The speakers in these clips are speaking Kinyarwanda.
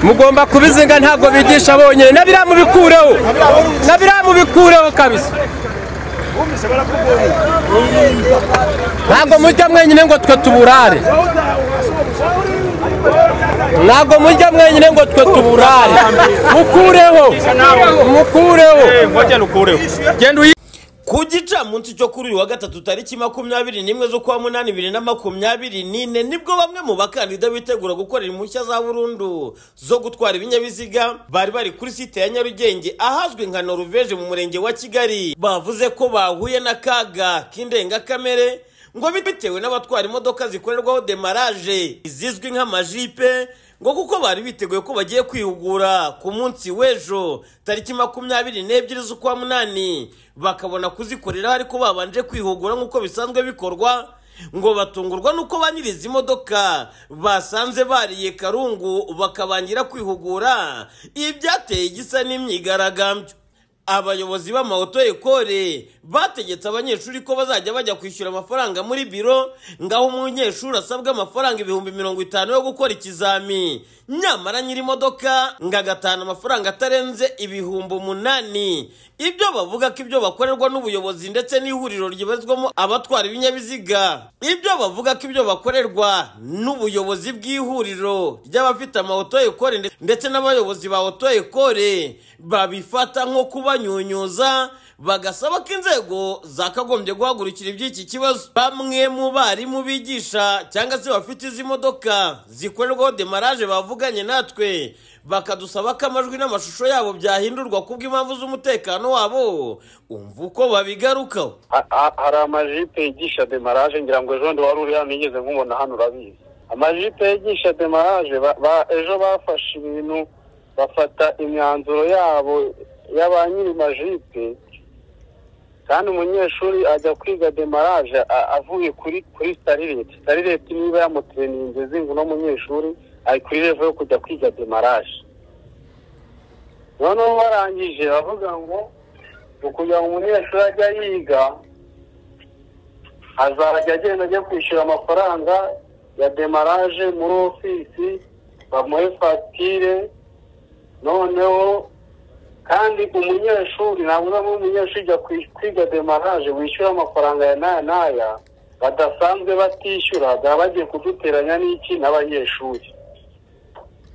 mugomba kubizinga ntabwo bigisha bonyine na biriya mubikureho na biriya mubikureho kabisa ntabwo mujya mwenyine ngo twe tuburare ntabwo mujya mwenyine ngo twe tuburare mukureho mukureho genda uyi ku gicamunsi cyo kuri uyu wa gatatu tariki makumyabiri n'imwe z'ukwa munani bibiri na makumyabiri n'ine nibwo bamwe mu bakandida bitegura gukorera impushya za burundu zo gutwara ibinyabiziga bari bari kuri site ya nyarugenge ahazwi nka noruveje mu murenge wa kigali bavuze ko bahuye n'akaga k'indengakamere ngo bitewe n'abatwara imodoka zikorerwaho demaraje izizwi nk'amajipe ngo kuko bari biteguye ko bagiye kwihugura ku munsi w'ejo tariki makumyabiri n'ebyiri z'ukwa munani bakabona kuzikoreraho ariko babanje kwihugura nk'uko bisanzwe bikorwa ngo batungurwa n'uko ba nyiri izi modoka basanze bariye karungu bakabangira kwihugura ibi byateye igisa n'imyigaragambyo abayobozi b'amawoto ekore bategetse abanyeshuri ko bazajya bajya kwishyura amafaranga muri biro ngaho umunyeshuri asabwa amafaranga ibihumbi mirongo itanu yo gukora ikizami nyamara nyiri imodoka ngo agatahana amafaranga atarenze ibihumbi umunani ibyo bavuga ko ibyo bakorerwa n'ubuyobozi ndetse n'ihuriro ryibazwamo abatwara ibinyabiziga ibyo bavuga ko ibyo bakorerwa n'ubuyobozi bw'ihuriro ry'abafite amawoto ekore ndetse n'abayobozi ba oto ekore babifata nko kuba banyunyuza bagasaba ko inzego zakagombye guhagurukira iby'iki kibazo bamwe mu barimu bigisha cyangwa se bafite izi modoka zikorerwaho demaraje bavuganye natwe bakadusaba ko amajwi n'amashusho yabo byahindurwa kubw'impamvu z'umutekano wabo umva uko babigarukaho hari amajipe yigisha demaraje ngira ngo ejo wari uri hano nigeze nkubona hano urabizi amajipe yigisha demaraje ejo bafashe ibintu bafata imyanzuro yabo y'aba nyiri majipe kandi umunyeshuri ajya kwiga demaraje avuye kuri kuri starireti starireti niba yamutereninze zingu uno munyeshuri ari kuri revo yo kujya kwiga demaraje noneho barangije bavuga ngo ni ukugira ngo umunyeshuri ajya yiga azajya agenda ajya kwishyura amafaranga ya demaraje muri ofisi bamuhe fagitire noneho kandi umunyeshuri ntabwo uzamo umunyeshuri ujya kwiga demaraje wishyura amafaranga ya n'aya n'aya badasanzwe batishyura baba bagiye kuduteranya n'iki n'abanyeshuri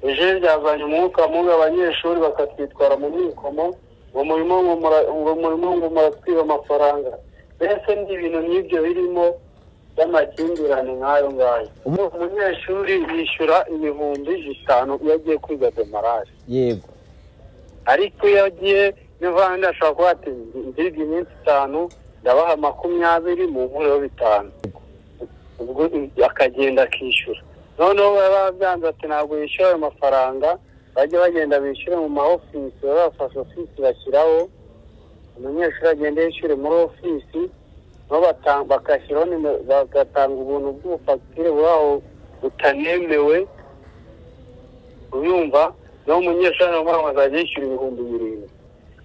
ejo byazanye umwuka mubi abanyeshuri bakatwitwara mu mwikomo ngo murimo ngo muratwiba amafaranga mbese n'ibintu nk'ibyo birimo by'amakimbirane nk'ayo ngayo umunyeshuri yishyura ibihumbi bitanu iyo agiye kwiga demaraje yego ariko iyo agiye n'ivanga ashobora kuba ati ndiga iminsi itanu ndabaha makumyabiri mu nkureho bitanu ubwo akagenda akishyura noneho baba babyanze ati ntabwo yishyura ayo mafaranga bajya bagenda bishyure mu ma ofisi baba bafashe ofisi bashyiraho umunyeshuri agenda yishyure muri ofisi bagashyiraho bagatanga ubuntu bw'ubufagitire buraho butanemewe uyumva naho umunyeshuri nawe mpamvu azajya yishyura ibihumbi birindwi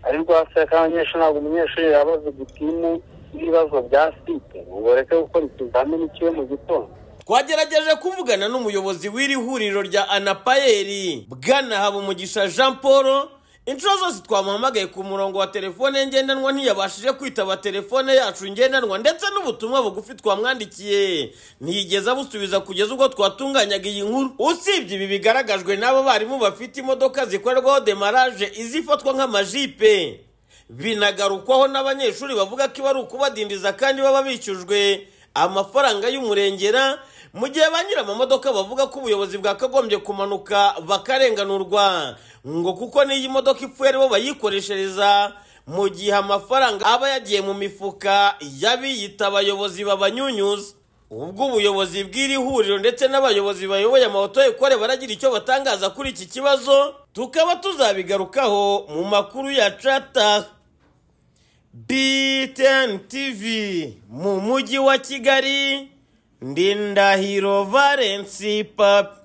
ariko hasi kandi abanyeshuri ntabwo umunyeshuri yaba azi gutimu n'ibibazo bya site ngo bareke gukora ikizamini kiwe mu gitondo twagerageje kuvugana n'umuyobozi w'iri huriro rya anapayeri bwana habumugisha jean paul inshuro zose twamuhamagaye ku murongo wa telefone ngendanwa ntiyabashije kwitaba telefone yacu ngendanwa ndetse n'ubutumwa bugufi twamwandikiye ntiyigeze abusubiza kugeza ubwo twatunganyaga iyi nkuru usibye ibi bigaragajwe n'abo barimu bafite imodoka zikorerwaho demaraje izifatwa nk'amajipe binagarukwaho n'abanyeshuri bavuga ko iba ari ukubadindiza kandi baba bishyujwe amafaranga y'umurengera mu gihe ba nyir'amamodoka bavuga ko ubuyobozi bwakagombye kumanuka bakarenganurwa ngo kuko n'iyi modoka ipfuye aribo bayikoreshereza mu gihe amafaranga aba yagiye mu mifuka y'abiyita abayobozi babanyunyuza ubwo ubuyobozi bw'iri huriro ndetse n'abayobozi bayoboye amawoto ekore baragira icyo batangaza kuri iki kibazo tukaba tuzabigarukaho mu makuru ya cata BTN TV mu mujyi wa Kigali ndi Ndahiro Valence Papi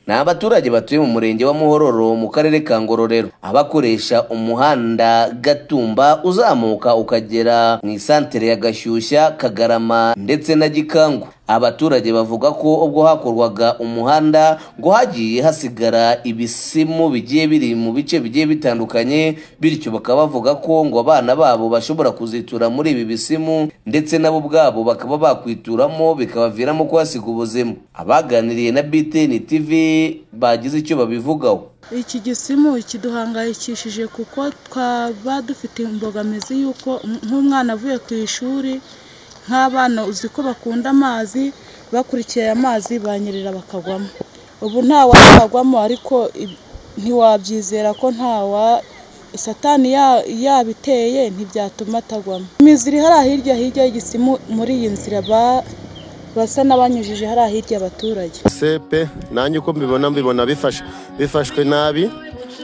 ni abaturage batuye mu murenge wa muhororo mu karere ka ngororero abakoresha umuhanda gatumba uzamuka ukagera mu isantere ya gashyushya kagarama ndetse na gikangu abaturage bavuga ko ubwo hakorwaga umuhanda ngo hagiye hasigara ibisimu bigiye biri mu bice bigiye bitandukanye bityo bakaba bavuga ko ngo abana babo bashobora kuzitura muri ibi bisimu ndetse nabo ubwabo bakaba bakwituramo bikabaviramo kuhasiga ubuzima abaganiriye na BTN TV bagize icyo babivugaho iki gisimu kiduhangayikishije kuko twaba dufite imbogamizi y'uko nk'umwana avuye ku ishuri nk'abana uzi ko bakunda amazi bakurikiye amazi banyerera bakagwamo ubu ntawakagwamo ariko ib- ntiwabyizera ko ntawa satani ya- yabiteye ntibyatuma atagwamo imizi iri hariya hirya hirya y'igisimu muri iyi nzira ba- basa n'abanyujije hariya hirya abaturage sepe nanjye uko mbibona mbibona bifashe bifashwe nabi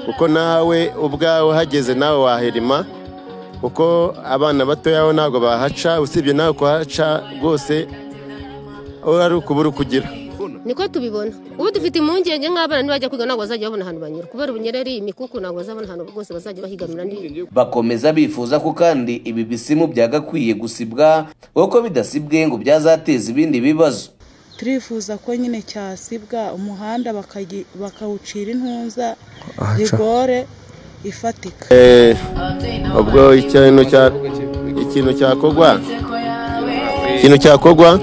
kuko nawe ubwawe uhageze nawe wahirima kuko abana batoya bo ntabwo bahaca usibye nawe kuhaca rwose aho ari ukubura ukugira niko tubibona ubu dufite impungenge nk'abana nibajya kwiga ntabwo bazajya babona ahantu banyura kubera ubunyereri imikuku ntabwo bazabona ahantu rwose bazajya bahigamira ni bakomeza bifuza ko kandi ibi bisimu byagakwiye gusibwa kuko bidasibwe ngo byazateza ibindi bibazo turifuza ko nyine cyasibwa umuhanda bakagi- bakawucira intuza rigore ifatika Eh, ubwo ikintu cya- ikintu cyakorwa ikintu cyakorwa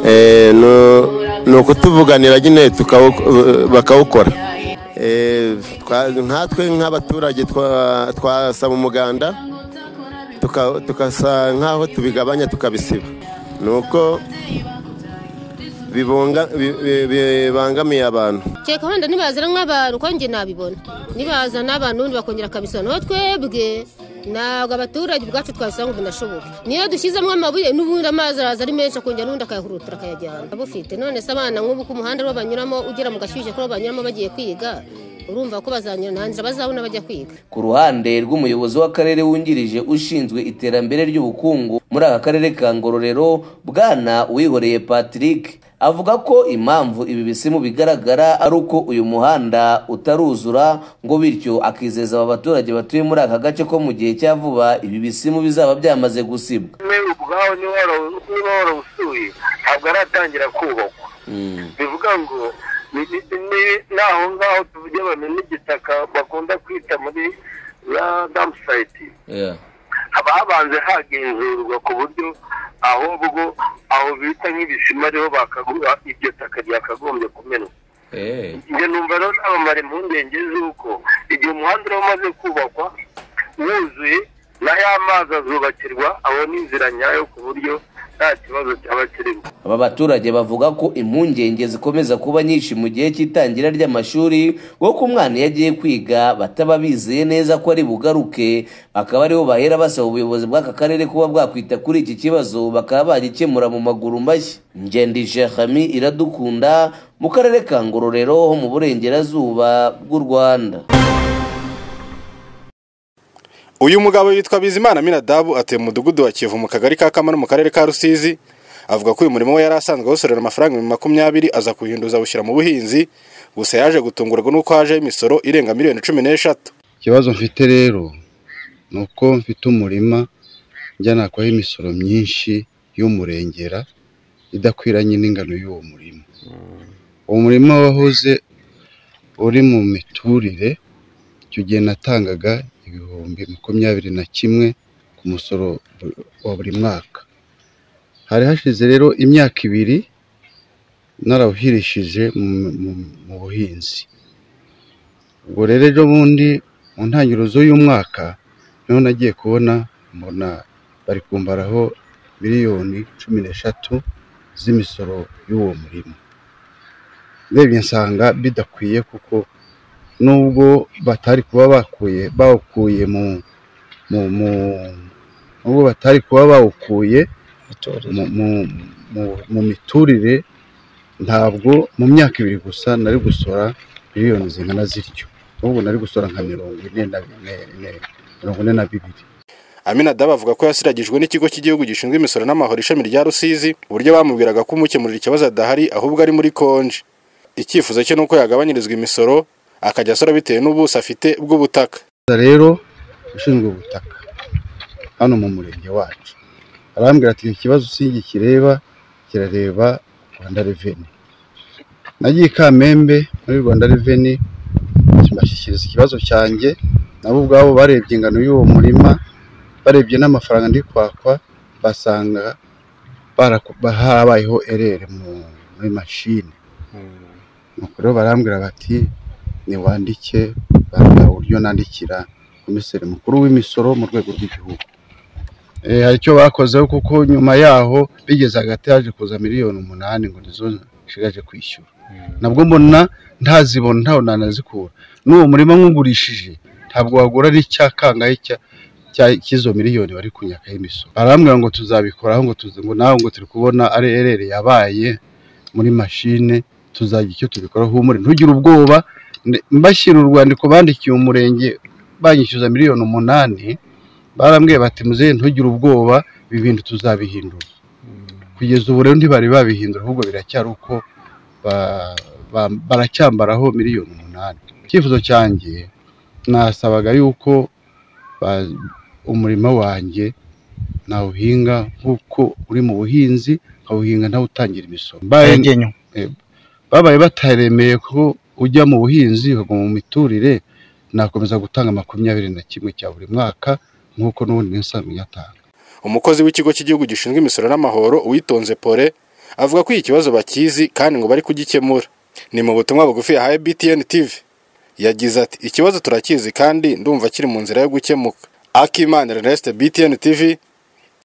eh, nu- ni ukutuvuganira nyine tukawu- bakawukora Eh, twa- nkatwe nk'abaturage twa- twasaba umuganda tuka- tukasa nk'aho tubigabanya tukabisiba ni uko bibunga- bi- bi- bibangamiye abantu kereka wenda nibazana nk'abantu uko njye nabibona nibazana abantu ubundi bakongera akabisobanura twebwe ntabwo abaturage ubwacu twabisanga ngo binashoboke niyo dushyizemo amabuye n'ubundi amazi araza ari menshi akongera n'ubundi akayahurutira akayajyana abufite none se abana nk'ubu ko umuhanda ariwo banyuramo ugera mu gashyushye ko ariwo banyuramo bagiye kwiga urumva ko bazanyura nta nzira bazabona bajya kwiga ku ruhande rw'umuyobozi w'akarere wungirije ushinzwe iterambere ry'ubukungu muri aka karere ka ngororero bwana uwihoreye patrick avuga ko impamvu ibi bisimu bigaragara ari uko uyu muhanda utaruzura ngo bityo akizeza aba baturage batuye muri aka gace ko mu gihe cya vuba ibi bisimu bizaba byamaze gusibwa mwebwe ubwawe niba wara- niba warawusuye ntabwo aratangira kubakwa bivuga ngo ni- ni- ni- naho ngaho tuvuge abantu n'igitaka bakunda kwita muri ya damusayiti haba habanze hagenzurwa ku buryo ahubwo aho bita nk'ibisima ariho bakagura iryo taka ryakagombye kumenwa njye numva rero nabamara impungenge z'uko igihe umuhanda uba umaze kubakwa wuzuye na ya mazi azubakirwa abona inzira nyayo ku buryo nta kibazo cyaba kirimo aba baturage bavuga ko impungenge zikomeza kuba nyinshi mu gihe cy'itangira ry'amashuri kuko umwana iyo agiye kwiga bataba bizeye neza ko ari bugaruke bakaba aribo bahera basaba ubuyobozi bw'aka karere kuba bwakwita kuri iki kibazo bakaba bagikemura mu maguru mashya ngendije hami iradukunda mu karere ka ngororero ho mu burengerazuba bw'u rwanda uyu mugabo yitwa bizimana minadabu atuye mu mudugudu wa kivu mu kagari ka kamara mu karere ka rusizi avuga ko uyu murimo we yari asanzwe awusorera amafaranga ibihumbi makumyabiri aza kuwuhinduza awushyira mu buhinzi gusa yaje gutungurwa n'uko hajeho imisoro irenga miliyoni cumi n'eshatu ikibazo mfite rero ni uko mfite umurima njya nakwaho imisoro myinshi y'umurengera idakwiranye n'ingano y'uwo murima uwo murima wahoze uri mu miturire icyo gihe natangaga ibihumbi makumyabiri na kimwe ku musoro bu- wa buri mwaka hari hashize rero imyaka ibiri narawuhirishije mu- mu- mu buhinzi ubwo rero ejo bundi mu ntangiriro z'uyu mwaka niho nagiye kubona mbona bari kumbaraho miliyoni cumi n'eshatu z'imisoro y'uwo murimo ndebye nsanga bidakwiye kuko nubwo batari kuba bakuye bawukuye mu mu mu nubwo batari kuba bawukuye mu- mu- mu- mu miturire ntabwo mu myaka ibiri gusa nari gusora miliyoni zingana zityo ahubwo nari gusora nka mirongo ine na ne- ne- mirongo ine na bibiri aminadabu avuga ko yasiragijwe n'ikigo cy'igihugu gishinzwe imisoro n'amahoro ishami rya rusizi uburyo bamubwiraga ko umukemurira ikibazo adahari ahubwo ari muri konji icyifuzo cye ni uko yagabanyirizwa imisoro akajya asora bitewe n'ubuso afite bw'ubutaka Gusa rero ushinzwe ubutaka hano mu murenge wacu arambwira ati ikibazo si iki kireba kirareba rwanda reveni nagiye i kamembe muri rwanda reveni kibashyikiriza ikibazo cyanjye nabo ubwabo barebye ingano y'uwo murima barebye n'amafaranga ndi kwakwa basanga barako- habayeho erere mu- muri mashini nuko rero barambwira bati niwandike barambwira uburyo nandikira komiseri mukuru w'imisoro mu rwego rw'igihugu Eh, hari icyo bakozeho kuko nyuma yaho bigeze hagati haje kuza miliyoni umunani ngo nizo nshigaje kwishyura nabwo mbona ntazibona ntawe nanazikura n'uwo murima nkugurishije ntabwo wagura n'icyakangahe cya cya- cy'izo miliyoni bari kunyakaho imisoro barambwira ngo tuzabikoraho ngo tuzi ngo nawe ngo turi kubona ari erere yabaye muri mashine tuzagira icyo tubikoraho humure ntugire ubwoba Ne- mbashyira urwandiko bandikiye umurenge banyishyuza miliyoni umunani barambwiye bati muzehe ntugire ubwoba ibi bintu tuzabihindura kugeza ubu rero ntibari babihindura ahubwo biracyari uko ba- ba- baracyambaraho miliyoni umunani icyifuzo cyanjye nasabaga yuko ba- umurima wanjye nawuhinga nk'uko uri mu buhinzi nkawuhinga ntawutangira imisoro Mbaye- Eh, babaye bataremeye ko ujya mu buhinzi ukaguma mu miturire nakomeza gutanga makumyabiri na kimwe cya buri mwaka nk'uko n'ubundi nsanzwe nyatanga umukozi w'ikigo cy'igihugu gishinzwe imisoro n'amahoro uwitonze pore avuga ko iki kibazo bakizi kandi ngo bari kugikemura ni mu butumwa bugufi yahaye btn tv yagize ati ikibazo turakizi kandi ndumva kiri mu nzira yo gukemuka akimana ernest btn tv